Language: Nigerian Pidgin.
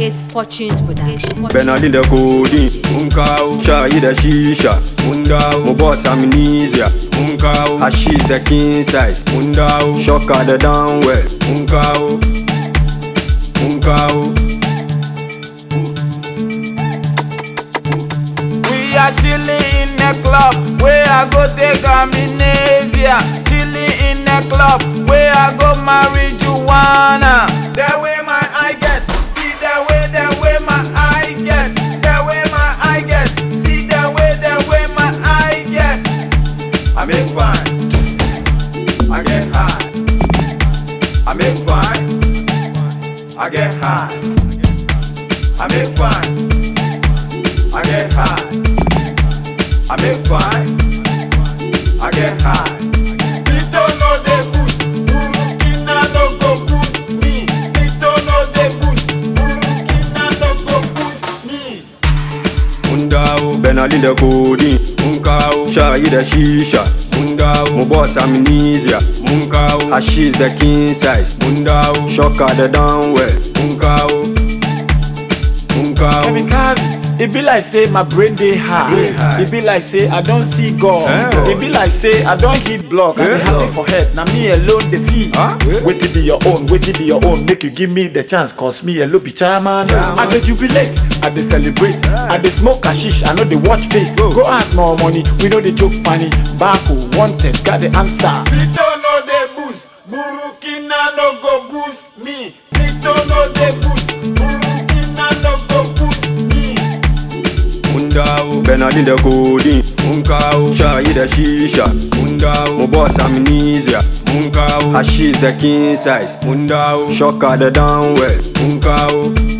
Ace Fortunes Production. Benalin da codeine, mun kawo shayi da shisha, mun dawo mu boss amnesia, mun kawo hashish da king size, mun dawo shocker da downwell, mun kawo, mun kawo. We are chilling in the club where I go take amnesia. Chilling in the club where I go marijuana. The way my eye get, see the way, the way my eye get. The way my eye get, see the way, the way my eye get. I make fine, I get high. I make fine, I get high. I make fine. I get high. I make fine. I get high. Tito no dey boost, Burukina no go boost me. Tito no dey boost, Burukina no go boost me. Mun dawo Benalin da codeine, mun kawo shayi da shisha, mun dawo mu boss amnesia, mun kawo hashish da king size, mun dawo shocker da downwell, mun kawo, mun kawo. Kamikaze. E be like say my brain dey high. E be like say I don see God. E be like say I don hit block. I dey happy for head. Na me alone dey feel. Wetin be your own? Wetin be your own? Make you give me the chance. Cause me alone be chairman. I dey jubilate. I dey celebrate. I dey smoke hashish. I no dey watch face. Go ask more money. We no dey joke funny. Bako wanted. Got the answer. Tito no dey boost. Burukina no go boost me. Tito no dey boost. Burukina no go boost me. mun dawo Benalin da codeine mun kawo shayi da shisha mun dawo mu boss amnesia mun kawo hashish da king size mun dawo shocker da downwell mun kawo